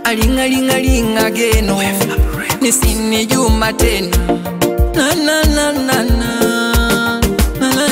alingalingalinga geno nisini juma tena na na na na na na na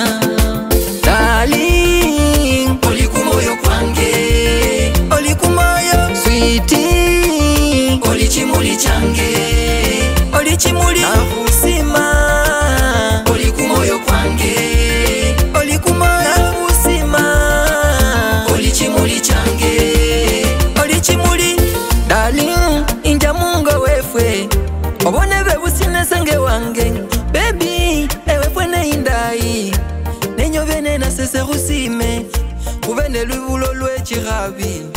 Darling, olikumoyo kwange olikumoyo switi olichimuli change olichimuli nahusima olikumoyo kwange olikumoyo nahusima olichimuli change olichimuli darling inja mungo wefwe obone bebusinesenge wange bebi ewefwe neindai nenyove nenasese khusime khube nelwibulo lwechikhabi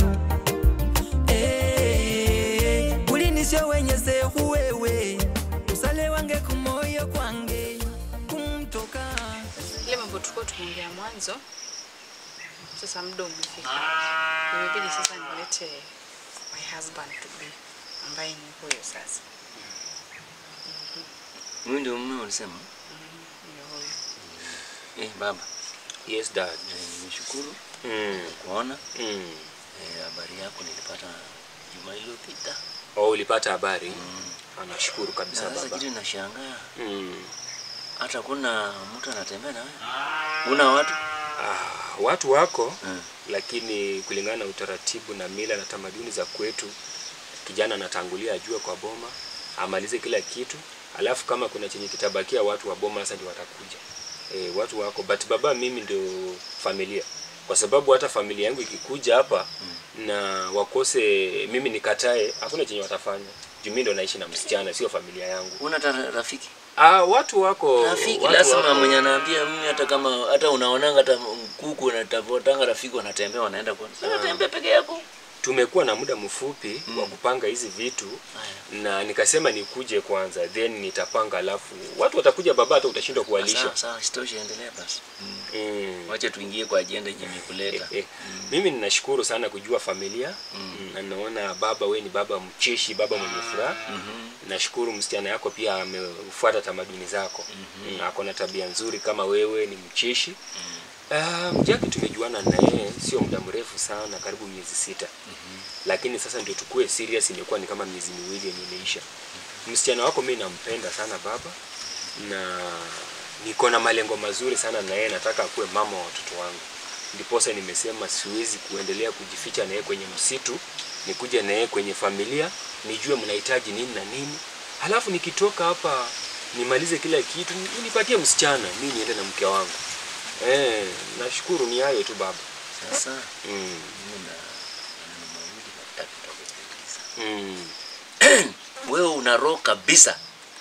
Eh, ulinisyo wenyese khuwewe usale wange kumoyo kwange kumtoka ile mambo tulikuwa tumeongea mwanzo, sasa muda umefika, imebidi sasa nilete my husband to be ambaye ni huyo sasa, Huyu ndio mume ulisema? ndio huyo. Eh, baba. Yes dad. Eh, nimeshukuru Mm. kuona Mm. eh, habari yako nilipata juma iliyopita. Oh, ulipata habari? Anashukuru kabisa Na Sasa baba. kitu nashangaa Mm. hata kuna mtu anatembea na wewe. Una watu? Ah, watu wako Mm. lakini kulingana na utaratibu na mila na tamaduni za kwetu, kijana anatangulia ajue kwa boma, amalize kila kitu, alafu kama kuna chenye kitabakia, watu wa boma sasa ndio watakuja. E, watu wako but baba, mimi ndio familia, kwa sababu hata familia yangu ikikuja hapa na wakose mimi nikatae, hakuna chenye watafanya juu mimi ndo naishi na msichana, sio familia yangu. Una hata rafiki? Ah, watu wako Rafiki watu lazima wako- mwenye anaambia mimi hata kama hata unaonanga hata kuku wanatafutanga rafiki wanatembea wanaenda kwa. Sasa tembea peke yako. tumekuwa na muda mfupi wa kupanga hizi vitu Haya. na nikasema nikuje kwanza then nitapanga alafu watu watakuja baba hata utashindwa kuwalisha Sawa sawa, sitoshe, endelea basi. Mm. mm. Wacha tuingie kwa ajenda yenye eh, imekuleta. eh. mimi ninashukuru sana kujua familia mm. na naona baba we ni baba mcheshi baba mwenye furaha Mhm. nashukuru msichana yako pia amefuata tamaduni zako mm-hmm. ako na tabia nzuri kama wewe ni mcheshi mm. Jaki tumejuana na yeye sio muda mrefu sana, karibu miezi sita mm-hmm. lakini sasa ndio tukue serious, imekuwa ni kama miezi miwili yenye imeisha. Msichana wako mimi nampenda sana baba, na niko na malengo mazuri sana na yeye, nataka akuwe mama wa watoto wangu. Ndiposa nimesema siwezi kuendelea kujificha na yeye kwenye msitu, nikuje na yeye kwenye familia, nijue mnahitaji nini na nini, halafu nikitoka hapa nimalize kila kitu, nipatie msichana, mimi niende na mke wangu. Eh, nashukuru ni hayo tu baba. Sasa Mm. mimi na maneno mawili matatu nitakuuliza. Mm. Wewe una roho kabisa.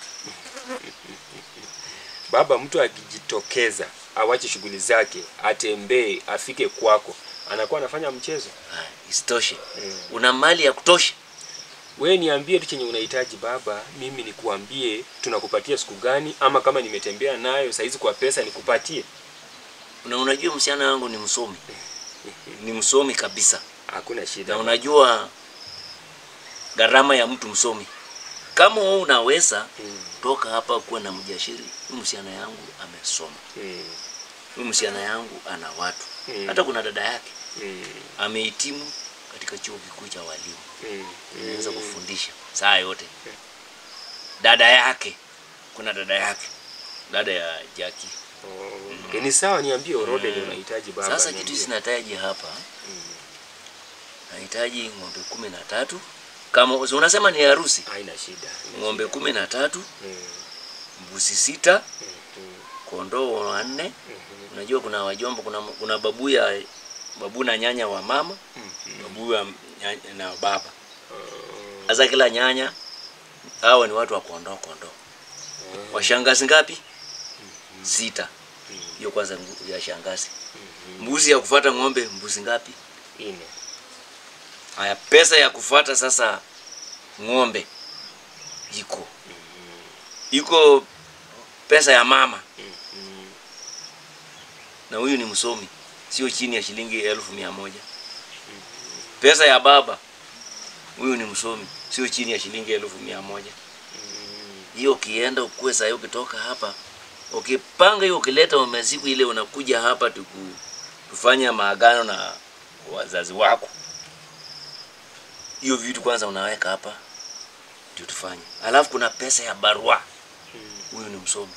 Baba, mtu akijitokeza awache shughuli zake, atembee, afike kwako, anakuwa anafanya mchezo. Haya, Isitoshe. Mm. Una mali ya kutosha. We niambie tu chenye unahitaji baba, mimi nikuambie tunakupatia siku gani, ama kama nimetembea nayo saizi kwa pesa nikupatie. Na unajua msichana wangu ni msomi. Ni msomi kabisa. Hakuna shida. Na unajua gharama ya mtu msomi. Kama wewe unaweza Mm. toka hapa kuwa na mjashiri, huyu msichana yangu amesoma. Mm. Huyu msichana yangu ana watu. Mm. Hata kuna dada yake Mm. amehitimu katika chuo kikuu cha walimu. Mm. Anaweza kufundisha saa yote. Dada yake, kuna dada yake, dada ya Jaki. Oh, okay. Ni sawa, niambie orodha yenye unahitaji baba. Sasa niambie. kitu sinahitaji hapa, nahitaji ng'ombe kumi na tatu kama si unasema ni harusi, haina shida. haina ng'ombe shida. kumi na tatu Mm. mbuzi sita, Mm. kondoo wanne. Mhm. Unajua kuna wajomba, kuna, kuna babu ya babu na nyanya wa mama, Mhm. babu ya nyanya na baba. Sasa kila nyanya hawa ni watu wa kondoo kondoo. Washangazi ngapi? Sita. Hiyo kwanza ngu- ya shangazi. Mbuzi ya kufata ng'ombe mbuzi ngapi? Ine. Haya, pesa ya kufata sasa ng'ombe iko iko pesa ya mama, na huyu ni msomi, sio chini ya shilingi elfu mia moja. Pesa ya baba, huyu ni msomi, sio chini ya shilingi elfu mia moja. Hiyo ukienda ukue saa hiyo, ukitoka hapa ukipanga hiyo, ukileta masiku ile, unakuja hapa tuku, tufanya maagano na wazazi wako hiyo vitu kwanza unaweka hapa ndio tufanye alafu kuna pesa ya barua huyu ni msomi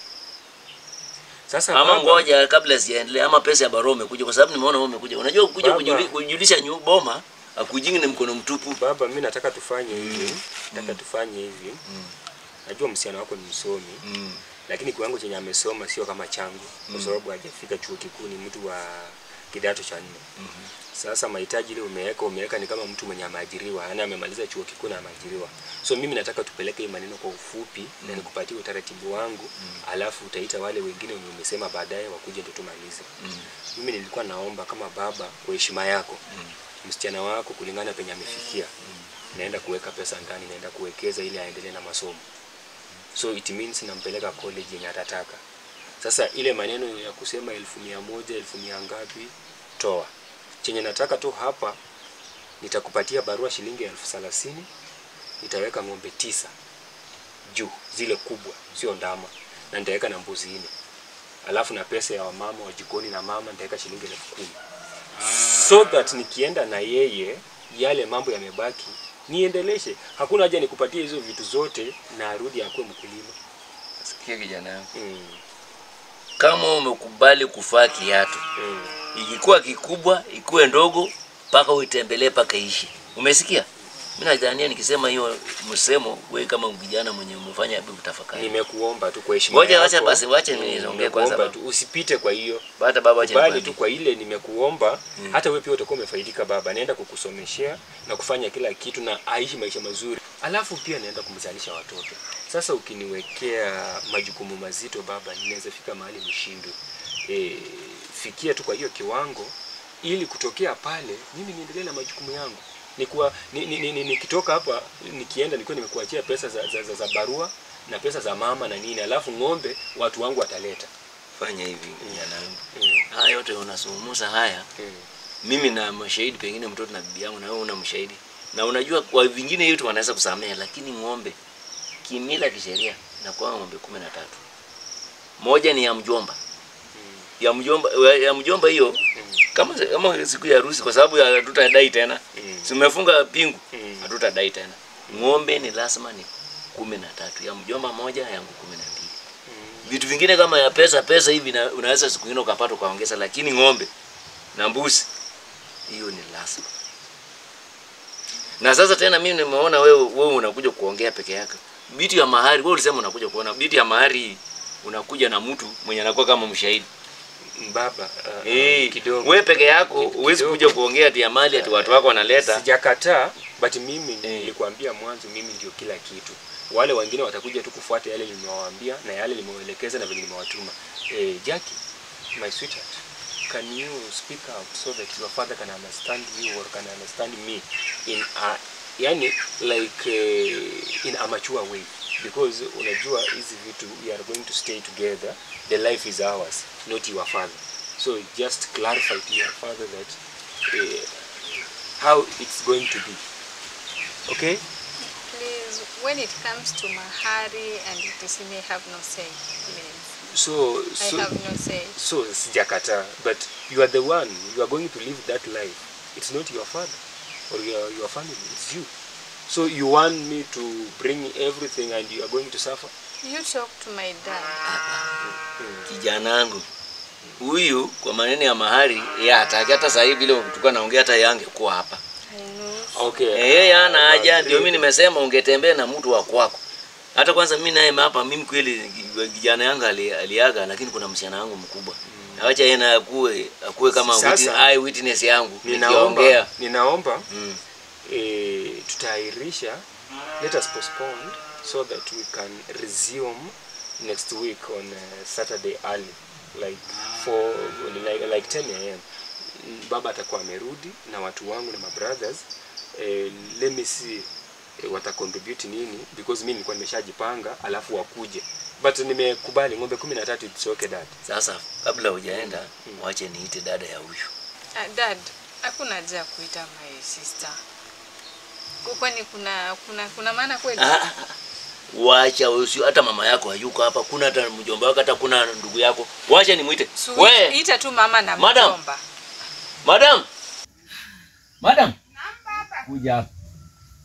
Sasa ama baba, ngoja kabla sijaendelea ama pesa ya barua umekuja kwa sababu nimeona wewe umekuja unajua kuja Baba. kujuli- kujulisha nyu boma akujingi ni mkono mtupu baba, mimi nataka tufanye hivi, nataka tufanye hivi. Najua msichana wako ni msomi, mm. lakini kiwango chenye amesoma sio kama changu, kwa sababu hajafika chuo kikuu, ni mtu wa kidato cha nne. Sasa mahitaji ile umeweka umeweka ni kama mtu mwenye ameajiriwa, yaani amemaliza chuo kikuu na ameajiriwa. So mimi nataka tupeleke hii maneno kwa ufupi na nikupatie utaratibu wangu, alafu utaita wale wengine wenye umesema baadaye wakuje ndio tumalize. Mimi nilikuwa naomba kama baba, kwa heshima yako, msichana wako kulingana penye amefikia, naenda kuweka pesa ndani, naenda kuwekeza ili aendelee na masomo. So it means nampeleka college yenye atataka. Sasa ile maneno ya kusema elfu mia moja elfu mia ngapi, toa chenye nataka tu hapa. Nitakupatia barua shilingi elfu thelathini nitaweka ng'ombe tisa juu, zile kubwa, sio ndama, na nitaweka na mbuzi nne, alafu na pesa ya wamama wa jikoni na mama nitaweka shilingi elfu kumi so that nikienda na yeye yale mambo yamebaki niendeleshe. Hakuna haja nikupatie hizo vitu zote na arudi akuwe mkulima. sikia kijana yangu Mm. kama umekubali kufaa kiatu Mm. ikikuwa kikubwa ikuwe ndogo mpaka uitembelee mpaka ishi umesikia mimi nadhania nikisema hiyo msemo wewe kama kijana mwenye umefanya hebu utafakari Nimekuomba tu kwa heshima Ngoja yako. wacha basi, wacha Mm, mimi niongee kwanza nimekuomba baba. tu usipite kwa hiyo. hata baba acha Bali nikwambie. tu kwa ile nimekuomba, hata wewe pia utakuwa umefaidika baba. Naenda kukusomeshea na kufanya kila kitu na aishi maisha mazuri. Alafu pia naenda kumzalisha watoto. Sasa ukiniwekea majukumu mazito baba, ninaweza fika mahali nishindwe. E, fikia tu kwa hiyo kiwango ili kutokea pale mimi niendelee na majukumu yangu. Nikuwa ni, ni, ni, ni, nikitoka hapa nikienda nilikuwa nimekuachia pesa za, za, za, za barua na pesa za mama na nini, alafu ng'ombe watu wangu wataleta. fanya hivi kijana wangu Mm. haya yote unasumusa haya Mm. mimi na mashahidi pengine mtoto na bibi yangu na wewe una mshahidi na unajua kwa vingine yote wanaweza kusamehe lakini ng'ombe kimila kisheria inakuwa ng'ombe kumi na tatu moja ni ya mjomba ya mjomba ya mjomba hiyo kama kama siku ya harusi kwa sababu ya hatutadai tena Mm. si umefunga pingu Mm. hatutadai tena ng'ombe ni lazima ni kumi na tatu ya mjomba moja yangu kumi na mbili vitu vingine kama ya pesa pesa hivi na, unaweza siku ingine ukapata ukaongeza lakini ng'ombe na mbuzi hiyo ni lazima na sasa tena mimi nimeona wewe wewe unakuja kuongea peke yako bitu ya mahari wewe ulisema unakuja kuona bitu ya mahari unakuja na mtu mwenye anakuwa kama mshahidi Baba uh, eh kidogo wewe peke yako huwezi kuja kuongea ati ya mali ati watu wako wanaleta sijakataa, but mimi Eh. nilikwambia mwanzo, mimi ndio kila kitu. Wale wengine watakuja tu kufuata yale nimewaambia na yale nimewaelekeza na vile nimewatuma. Eh, Jackie, my sweetheart, can you speak out so that your father can understand you or can understand me in a, yani like uh, in a mature way because unajua hizi vitu we are going to stay together the life is ours not your father so just clarify to your father that uh, how it's going to be okay Please, when it comes to mahari and it may have no say. Please, so I so have no say. so sijakata but you are the one you are going to live that life it's not your father or your, your family it's you so you want me to bring everything and you are going to suffer You talk to my dad. kijana wangu huyu kwa maneno ya mahari ya hataki hata sasa hivi vile tulikuwa naongea hata yange kuwa hapa I know. okay Eh, yeye hana haja ndio mimi nimesema ungetembea na mtu wa kwako hata kwanza mimi naye hapa mimi kweli kijana yangu ali- aliaga lakini kuna msichana wangu mkubwa awacha yeye na akue akue kama Sasa, witness, eye witness yangu ninaomba nikiongea ninaomba mm. eh, tutaahirisha let us postpone so that we can resume next week on uh, Saturday early like for like, like 10 am Mm, baba atakuwa amerudi na watu wangu na my brothers eh, let me see eh, wata contribute nini because mimi nilikuwa nimeshajipanga alafu wakuje but nimekubali ng'ombe 13 it's okay dad sasa kabla hujaenda wache niite dada ya huyu Uh, dad, hakuna haja ya kuita my sister. Kwani kuna kuna kuna maana kweli? Ah, ah, ah. wacha usio hata mama yako hayuko hapa kuna hata mjomba wako hata kuna ndugu yako wacha nimuite So, we ita tu mama na Madam. mjomba. madam madam kuja hapa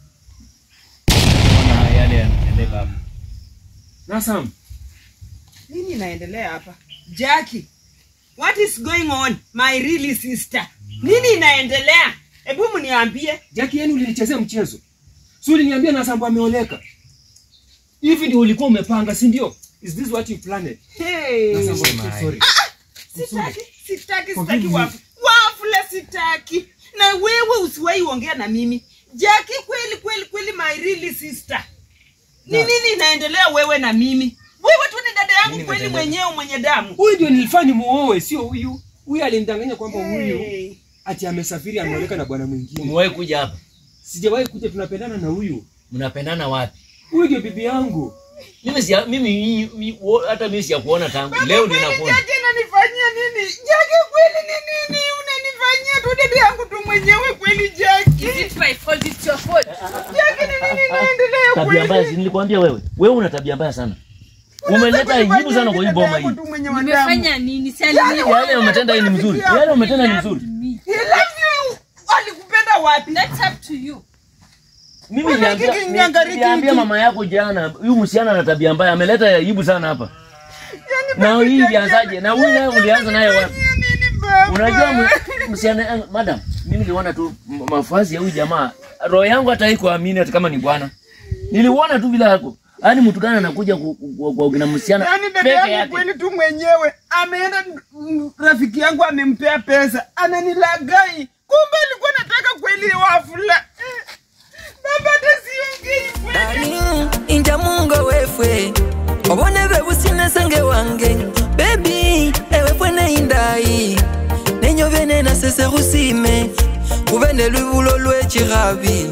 gani yanatendeka hapa? Nasam, Nini inaendelea hapa? Jackie, what is going on my really sister? Nini inaendelea? Hebu mniambie. Jackie, yani ulinichezea mchezo. Si uliniambia Nasambo ameoleka. Hivi ndio ulikuwa umepanga, si ndio? Is this what you planned? Hey. Nasambo, I'm so sorry. Sitaki, sitaki, Forgive sitaki me. wafu. Wafula sitaki. Na wewe usiwahi ongea na mimi. Jackie, kweli kweli kweli my really sister. Ni nini inaendelea wewe na mimi? Wewe tu ni dada yangu Nini kweli imetendeka? mwenyewe mwenye damu. Huyu ndio nilifanya muoe, sio huyu. Huyu alinidanganya kwamba huyu Hey. ati amesafiri ameoleka na bwana mwingine. Umewahi kuja hapa? Sijawahi kuja, tunapendana na huyu. Mnapendana wapi? Huyu ndio bibi yangu. Mimi si mimi hii- hii- wo- hata mimi sijakuona tangu leo Kweli ninakuona. Jackie unanifanyia nini? Jackie kweli ni nini unanifanyia tu dada yangu tu mwenyewe kweli Jackie? Is it my fault? It's your fault. Jackie ni nini inaendelea Tabia mbaya, kweli? si nilikwambia wewe. Wewe una tabia mbaya sana. Umeleta aibu sana kwa hii boma hii. Nimefanya nini? Si Yaani alini- Yale umetenda hii ni mzuri. Yale umetenda ni mzuri. me. He loves you. Alikupenda wapi? That's up to you. Mimi Mbona niliambia kiki niangalie niliambia kiki? mama yako jana, huyu msichana ana tabia mbaya, ameleta aibu sana hapa. Yaani Na baba hii Jackie ilianzaje? Na huyu naye ulianza naye wapi? ananifanyia nini baba? Unajua mu- msichana eh, madam, mimi niliona tu m- mavazi ya huyu jamaa, roho yangu hata haikuamini hata kama ni bwana. Niliona tu vile yako. Yaani mtu gani anakuja ku- ku- ku- kuongea na msichana Yaani dada peke yangu yake. kweli tu mwenyewe ameenda, mm, rafiki yangu amempea pesa, ananilagai. Kumbe alikuwa nataka kweli wafula. Baba hata siongei kweli. Darling, inja mungo wefwe obone bebusine senge wange bebi ewe fwene indai nenyo bene nasese khusime kube ne lwibulo lwechikhabi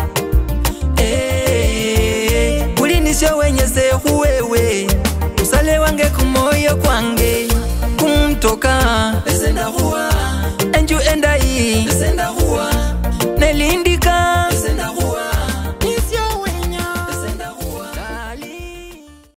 Eh, bulinisyo wenyese khuwewe usale wange kumoyo kwange kumtoka esenda khuwa enju endayi esenda khuwa